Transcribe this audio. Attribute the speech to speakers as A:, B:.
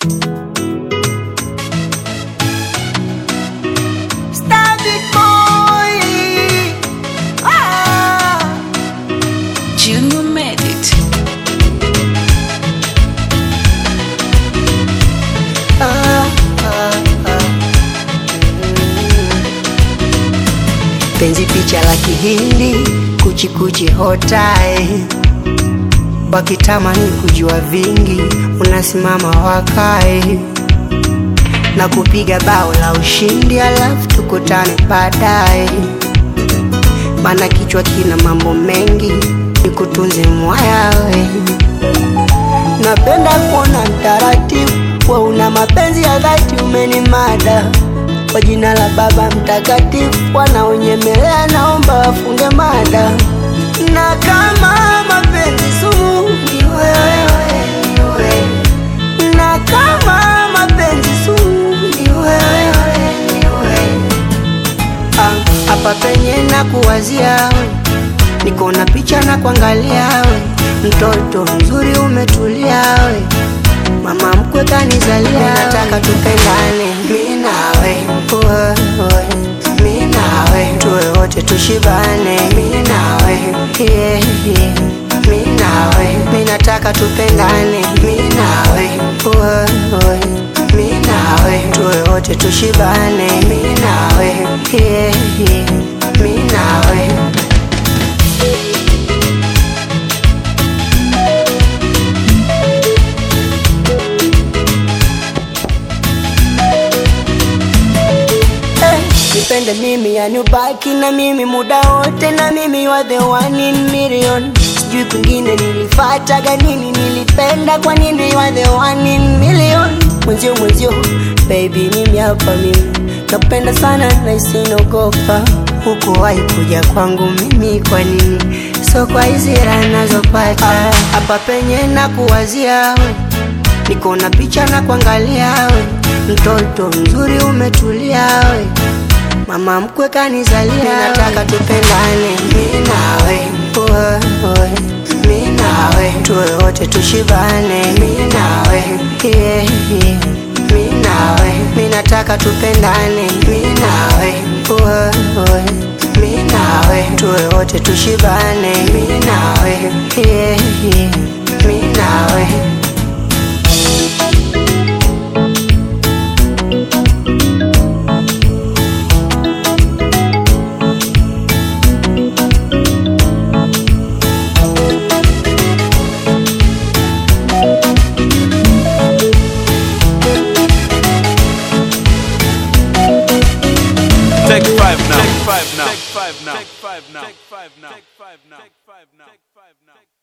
A: Static boy. Ah.
B: Junior made it.
A: Ah, ah, ah. Penzi picha la kihindi kuchikuchi hotai wakitamani kujua vingi unasimama wakae na kupiga bao la ushindi alafu tukutane baadaye mana kichwa kina mambo mengi nikutunze mwayawe napenda kuona mtaratibu wa una mapenzi ya dhati umenimada kwa jina la baba mtakatifu wanaonyemelea naomba wafunge mada na kama mapenzi sumu ni wewe, ni wewe. na kama mapenzi sumu ni wewe, ni wewe. Ah, hapa penye na kuwazia we niko na picha na kuangalia we mtoto mzuri umetulia we mama mkwe kanizalia nataka tupendane mi nawe wewe, mi nawe tuwe wote tushibane mi nawe yeah, yeah. mi nawe mi nataka tupendane mi nawe wewe, mi nawe tuwe wote tushibane mi nawe yeah, yeah. mi nawe Eh, nipende mimi yani ubaki na mimi muda wote na mimi wa the one in million sijui kwingine nilifataga nini nilipenda kwa nini wa the one in million mwenzio mwenzio baby mimi hapa mimi nakupenda sana na isinogopa huko wahi kuja kwangu mimi kwa nini so kwa hizi raha nazopata hapa penye na kuwazia we niko na picha na kuangalia we mtoto mzuri umetulia we mama mkwe kanizalia nataka tupendane mi nawe wewe, mi nawe tuwe wote tushibane mi nawe yeah, yeah. mi nawe mi nataka tupendane mi nawe wewe, mi nawe tuwe wote tushibane mi nawe yeah, yeah. mi nawe
C: Take five now. Take five now. Take five now. Take five now. Take five now. Take five now. Take five now.